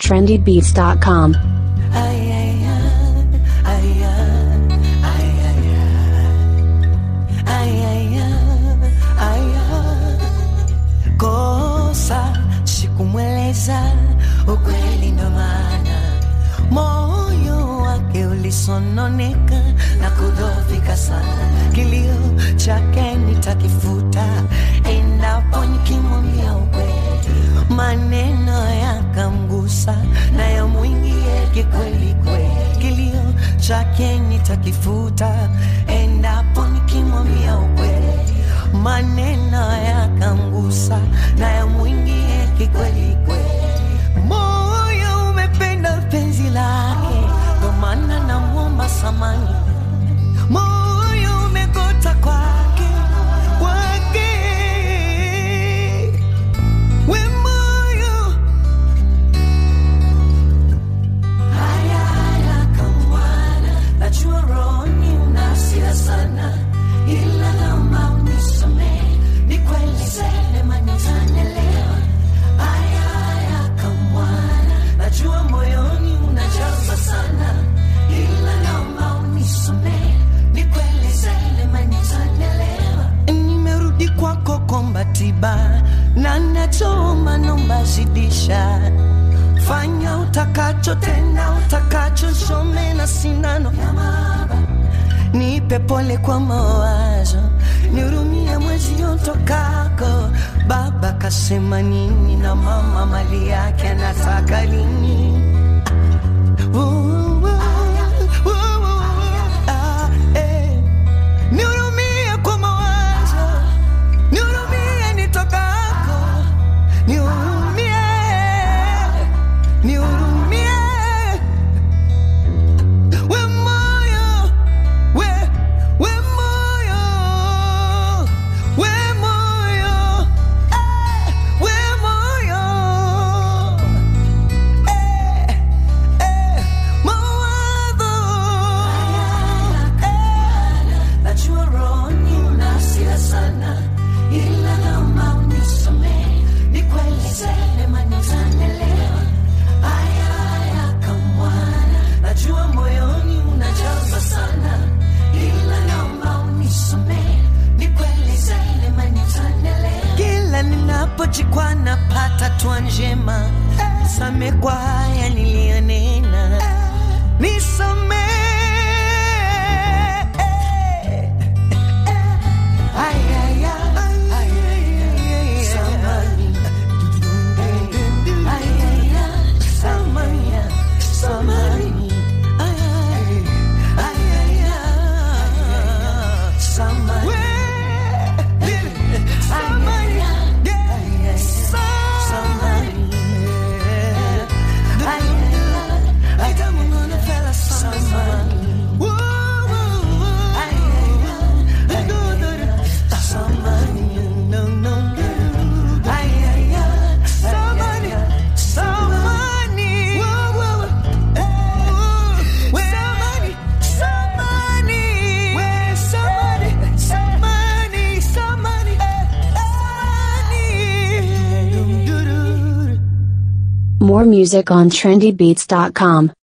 trendybeats.com. Kosa sikumweleza ukweli, ndo maana moyo wake ulisononeka na kudhoofika sana. Kilio chake nitakifuta endapo nikimwambia ukweli, maneno yakamgusa na yamwingie kikweli kweli. Kilio chake nitakifuta endapo nikimwambia ukweli, maneno yakamgusa na yamwingie kikweli kweli. Moyo umependa penzi lake, ndo maana namwomba samani. Moyo umegota kwake kwake, we moyo haya haya kamwana, najua rohoni una hasira sana, ila naomba unisamehe, nikueleze mema nitanielewa. Haya haya kamwana, najua moyoni unajaza sana, ila naomba unisamehe, nikueleze mema nitanielewa. Nimerudi kwako kuomba tiba na nachoomba nomba zidisha fanya utakacho tena utakacho some na sindano ya mahaba nipe pole kwa mawazo nihurumie mwezi utokako baba kasema nini na mama mali yake anataka lini Uh, uh, uh, uh, ah, eh. Nihurumie kwa mawazo nihurumie nitokako nihurumie nihurumie we moyo we we moyo we moyo eh, we moyo eh, eh, mawazo eh, najua rohoni una hasira sana ila naomba unisamehe nikueleze mema nitanielewa haya haya kamwana najua moyoni unajaza sana ila naomba unisamehe nikueleze mema nitanielewa kila ninapojikwa napata twa njema same kwa haya niliyonena nisamehe Ay, ay, ay, ay, ay, samani. Ay, ay, ay, samani, samani. Ay, ay, ay, ay, samani. Samani, yeah, samani. Ay, ay, ay, kama unaona fela samani. Woo, woo, woo. Ay, ay, ay, do, do, do. Samani, no, no, no. Ay, ay, ay, samani, samani. Woo, woo, woo. Eh, samani, samani. We, samani, samani, samani. Eh, samani. Dum, doo, doo. More music on trendybeats.com.